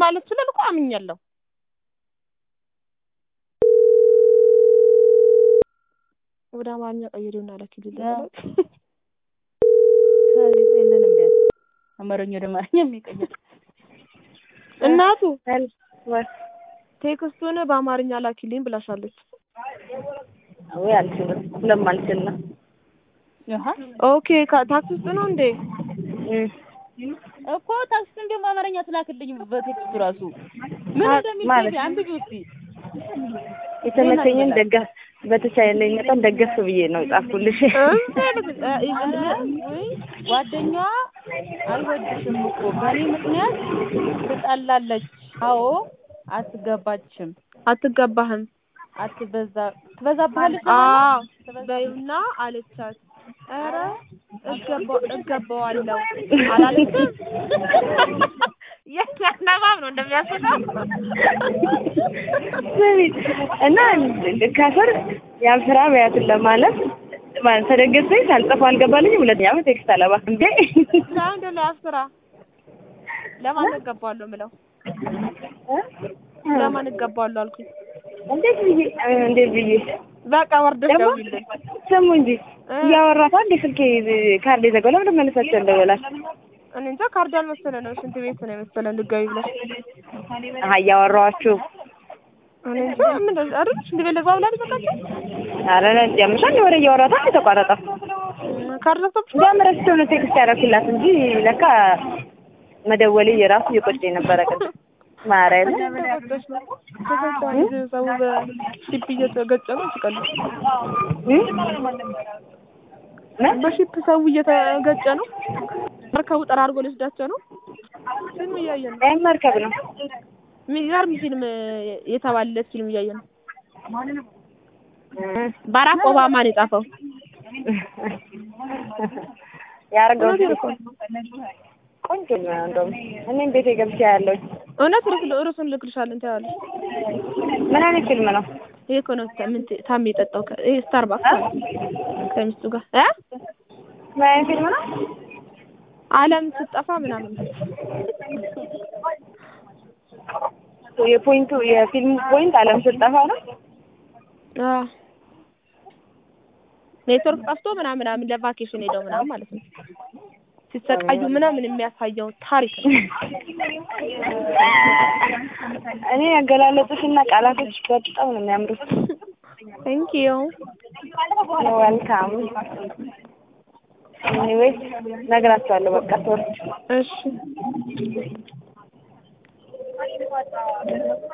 ማለት ስለ እኮ አምኛለሁ። ወደ አማርኛ ቀይሬውና ላኪልኝ ከዚህ የለንም ቢያንስ አማርኛ ወደ አማርኛ የሚቀይር እናቱ ወይ ቴክስቱን በአማርኛ ላኪልኝ ብላሻለች። ወይ አልችልም ስለማልችል ነው። አሃ ኦኬ ካ- ታክሲ ውስጥ ነው እንዴ? እም። እኮ ታክሲ እንደውም አማርኛ ትላክልኝ በቴክስቱ ራሱ ምን አ- እንደሚል ማለት? አንብቢ እስኪ የተመቸኝን ደገፍ በተቻለኝ መጠን ደገፍ ብዬ ነው የጻፍኩልሽ። ውይ ጓደኛዋ አይወድሽም እኮ በእኔ ምክንያት ትጠላለች። አዎ አትገባችም፣ አትገባህም። አትበዛ ትበዛብሃለች። አዎ በይውና አለቻት። ኧረ እገባ- እገባዋለሁ አላለችም። የነባብ ነው እንደሚያስበው ስሚ እና ከስር ያን ስራ በያትን ለማለት ማለት ተደገሰኝ ሳልጽፈው አልገባልኝም። ሁለተኛ ዓመት ቴክስት አለባ እንዴ ለምንድን ነው ያስራ ለማን እገባዋለሁ ምለው ለማን እገባዋለሁ አልኩኝ። እንዴት ብዬ እንዴት ብዬ በቃ ወርደሽ ደግሞ ደውይልኝ። ስሙ እንጂ እያወራታ እንደ ስልኬ ካርድ የዘጋው ለምንድን መልሳቸው እንደበላል እኔ እንጃ ካርድ አልመሰለ ነው ሽንት ቤት ነው የመሰለ ልትገቢ ብለሽ አሀ እያወራኋችሁ እኔ እንጃ ምን አይደል ሽንት ቤት ልግባ ብላ ልዘጋቸው አረ ያምሻል ወሬ እያወራታ የተቋረጠው ካርድ ለሰብሽ እንዲያም ረስቼው ነው ቴክስት ያደረኩላት እንጂ ለካ መደወሌ የራሱ እየቆጨ ነበረ ቅድም ማርያምን ተገጨሽ ነው ተገጨ ሰው በሺፕ እየተገጨ ነው ሲቀልድ እም? ምን? በሺፕ ሰው እየተገጨ ነው መርከቡ ጠራርጎ ሊወስዳቸው ነው ፊልም እያየን ነው ይሄን መርከብ ነው የሚገርም ፊልም የተባለለት ፊልም እያየን ነው እም። ባራክ ኦባማ ነው የጻፈው ያርገው እውነቴን እኮ ነው። ቆንጆ ነው እንደውም እኔም ቤቴ ገብቼ ያለው እውነት ርዕስ- ርዕሱን ልክልሻለን ታያለሽ ምን አይነት ፊልም ነው ይሄ እኮ ነው ታ- ምን ት- ታሜ የጠጣው ከ- ይሄ ስታርባክስ ማለት ነው ከሚስቱ ጋር እ ምን አይነት ፊልም ነው ዓለም ስትጠፋ ምናምን የፖይንቱ የፊልሙ ፖይንት አለም ስጠፋ ነው አ ኔትወርክ ጠፍቶ ምናምን ምናምን ለቫኬሽን ሄደው ምናምን ማለት ነው ሲሰቃዩ ምናምን የሚያሳየው ታሪክ ነው። እኔ ያገላለጡሽና ቃላቶች በጣም ነው የሚያምሩት ቴንክ ዩ ዌልካም ኤኒዌይስ ነግራቸዋለሁ በቃ ሶሪ እሺ